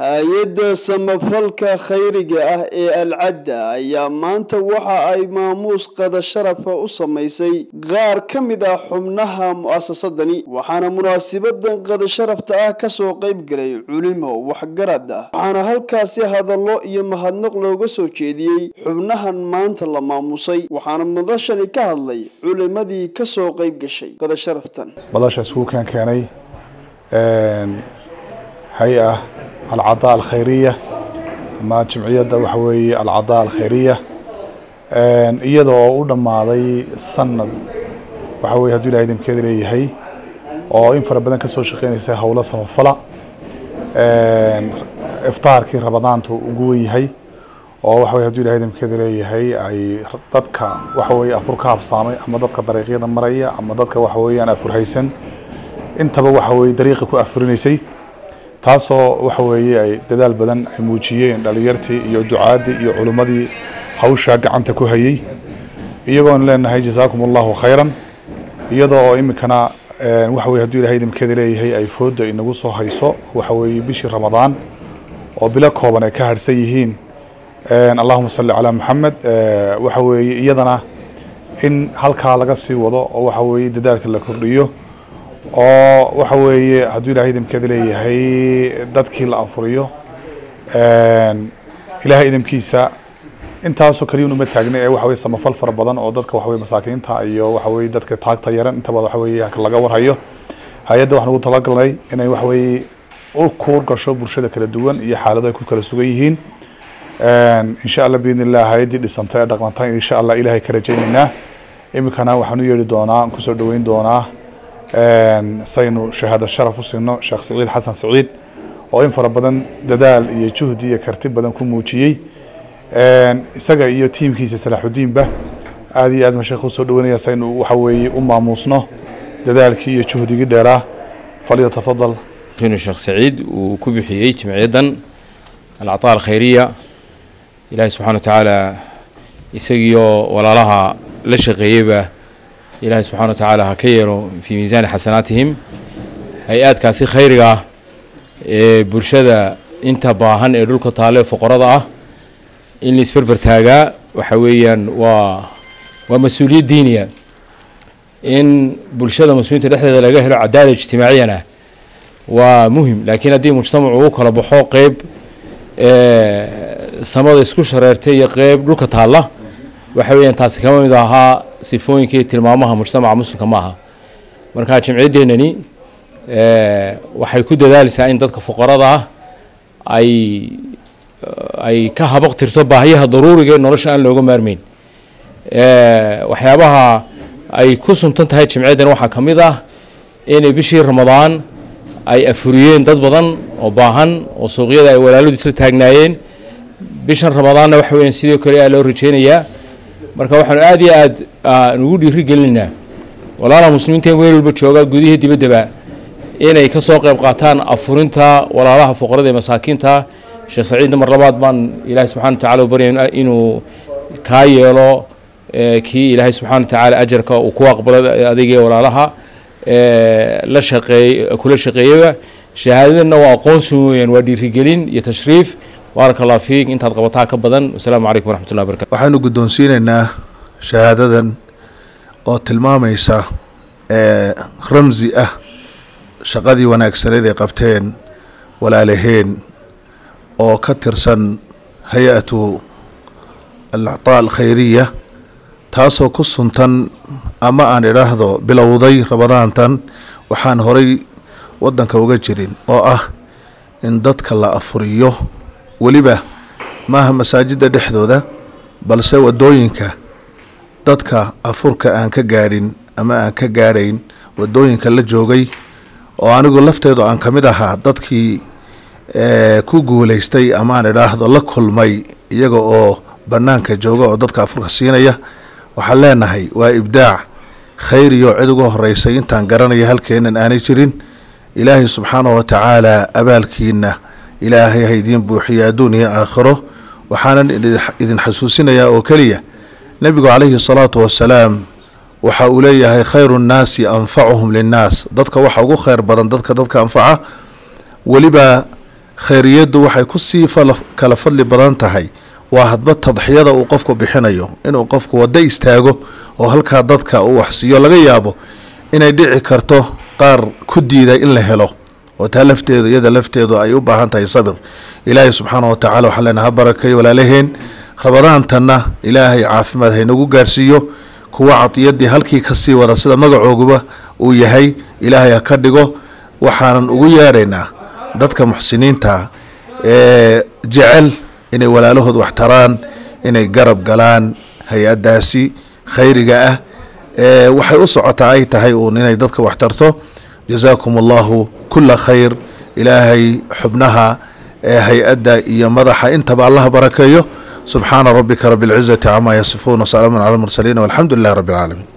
hay-adda samafalka khayriga ah ee alcadda ayaa maanta waxa ay maamuus qada sharafa u samaysay qaar ka mid ah xubnaha mu'asasadani waxaana munaasibadan qada sharafta ah kasoo qayb galay culimo waxgarad ah waxaana halkaasi hadallo iyo mahadnaq looga soo jeediyey xubnahan maanta la maamusay waxaana madashani ka hadlay culimadii kasoo qayb gashay qada sharaftan madasha iskugu keen keenay hay-a alcadaa alkhayriya ama jimciyadda waxa weeye alcadaa alkhayriya iyada oo u dhammaaday sanad waxa weye hadduu ilahay idinkeeda leeyahay oo in fara badan ka soo shaqeynaysa howlo samafala iftaarkii ramadaanta ugu wen yahay oo waxa weye hadduu ilahay idinkeeda leeyahay ay dadka waxa weye afur ka habsaamay ama dadka dariiqyada maraya ama dadka waxa weeyaan afur haysan intaba waxa weye dariiqa ku afurinaysay taasoo waxa weeye ay dadaal badan ay muujiyeen dhalinyartii iyo ducaadii iyo culimmadii hawshaa gacanta ku hayay iyagoon leenahay jazaakum allahu khayran iyadoo oo iminkana waxa weye hadduu ilahay idinkeeda leeyahay ay fooda inagu soo hayso waxa weeye bishii ramadaan oo bilo kooban ay ka harhsan yihiin allahuma salli calaa maxamed waxa weeye iyadana in halkaa laga sii wado oo waxa weeye dadaalka la kordhiyo oo waxa weeye hadduu ilahay idinkeeda leeyahay dadkii la afuriyo ilahay idinkiisa intaasoo kaliya uma taagna ee waxa weye samafal fara badan oo dadka waxa weye masaakiinta iyo waxa weye dadka taagta yaran intaba waxa weye laga warhayo hay-adda waxaan ugu talagalnay inay waxa weye u kuur gasho bulshada kala duwan iyo xaalado ay ku kala sugan yihiin insha allah biidn illah hay-addii dhisantay ee dhaqantay insha allah ilahay ka rajaynaynaa iminkana waxaan u yeeri doonaa kusoo dhaweyn doonaa saynu shahaado sharaf u siino sheekh saciid xasan saciid oo in fara badan dadaal iyo juhdi iyo karti badan ku muujiyey isaga iyo tiimkiisa salaaxudiinba aada iyo aad ma sheekh usoo dhaweynaya saynu waxa weeye u maamuusno dadaalkii iyo juhdigii dheeraa falyatafadal inuu sheekh saciid uu ku bixiyey jimciyaddan alcataa alkhayriya ilaahi subxana wa tacaala isagiioo walaalaha la shaqeeyeyba ilaahay subxana wa tacaala ha ka yeelo fii miisaani xasanaatihim hay-aadkaasi khayriga ah ee bulshada inta baahan ee dhulka taale foqorada ah in la isberber taagaa waxa weeyaan waa waa mas-uuliyad diiniya in bulshada muslimiinta dhexdeeda laga helo cadaala ijtimaaciyana waa muhim laakiin haddii mujtamacu u kala baxo qeyb samada isku shareertay iyo qeyb dhulka taalla waxa weeyaan taasi kama mid ahaa sifooyinka iyo tilmaamaha mujtamaca muslimka ma aha marka jimciyaddeenani waxay ku dadaalaysaa in dadka fuqarada ah ay ay ka habaq tirto baahiyaha daruuriga ee nolosha aan looga maarmeyn waxyaabaha ay ku suntan tahay jimciyaddan waxaa ka mid ah inay bishii ramadaan ay afuriyeen dad badan oo baahan oo suuqyada ay walaaladu isla taagnaayeen bishan ramadaanna waxa weeyaan sidoo kale aa loo rajeynayaa marka waxaanu aad iyo aad nugu dhiiri gelinaynaa walaalaha muslimiinta meel walba jooga gudihii dibaddaba inay ka soo qayb qaataan afurinta walaalaha fuqarada ee masaakiinta sheekh saciidna mar labaad baan ilaahay subxana wa tacala u baryay inuu kaa yeelo kii ilaahay subxana wa tacaala ajarka uu ku aqbalo adigee walaalaha la shaqeey kula shaqeeyaba shahaadadana waa aqoonsi weeyaan waa dhiirigelin iyo tashriif baaraka allah fiik intaad qabataa ka badan wasalaamu calaykum waraxmatullahi barakatu waxaynu guddoonsiinaynaa shahaadadan oo tilmaamaysa ramsi ah shaqadii wanaagsaneed ay qabteen walaalaheen oo ka tirsan hay-atu alactaa alkhayriya taasoo ku suntan ama aan idhaahdo bilowday ramadaantan waxaan horay waddanka uga jirin oo ah in dadka la afuriyo weliba maaha masaajidda dhexdooda balse waddooyinka dadka afurka aan ka gaadhin ama aan ka gaadhayn waddooyinka la joogay oo anigu lafteedu aan ka mid ahaa dadkii ku guulaystay ama aan idhaahdo la kulmay iyaga oo bannaanka jooga oo dadka afurka siinaya waxaan leenahay waa ibdaac khayriyo cid uga horeysay intaan garanaya halkeenan aanay jirin ilaahay subxaanahu wa tacaala abaalkiina ilaahay ha idiin buuxiyo adduun iyo aakhiro waxaanan idin xasuusinayaa oo keliya nebigu calayhi salaatu wasalaam waxa uu leeyahay khayru nnaasi anfacuhum linnaas dadka waxa ugu khayr badan dadka dadka anfaca weliba khayriyaddu waxay kusii kala fadli badan tahay waa hadba tadxiyada uu qofku bixinayo inuu qofku waddo istaago oo halkaa dadka uu waxsiiyo laga yaabo inay dhici karto qaar ku diida in la helo oo taa lafteedu iyada lafteedu ay u baahan tahay sabir ilaahay subxaana wa tacala waxaan leenaha ha barakeeyo walaalaheen rabadaantanna ilaahay caafimaad haynagu gaarhsiiyo kuwa cadiyadii halkii kasii wada sida magacooguba uu yahay ilaahay ha ka dhigo waxaanan ugu yeedhaynaa dadka muxsiniinta ee jecel inay walaalahood wax taraan inay garab galaan hay-addaasi khayriga ah ee waxay u socotaa ay tahay uun inay dadka wax tarto jazaakum allahu kula khayr ilaahay xubnaha ee hay-adda iyo madaxa intaba allah barakeeyo subxaana rabbika rabi اlcizati cama yasifuun wsalaamu cala lmursaliin walxamdu lilahi rabi اlcaalamiin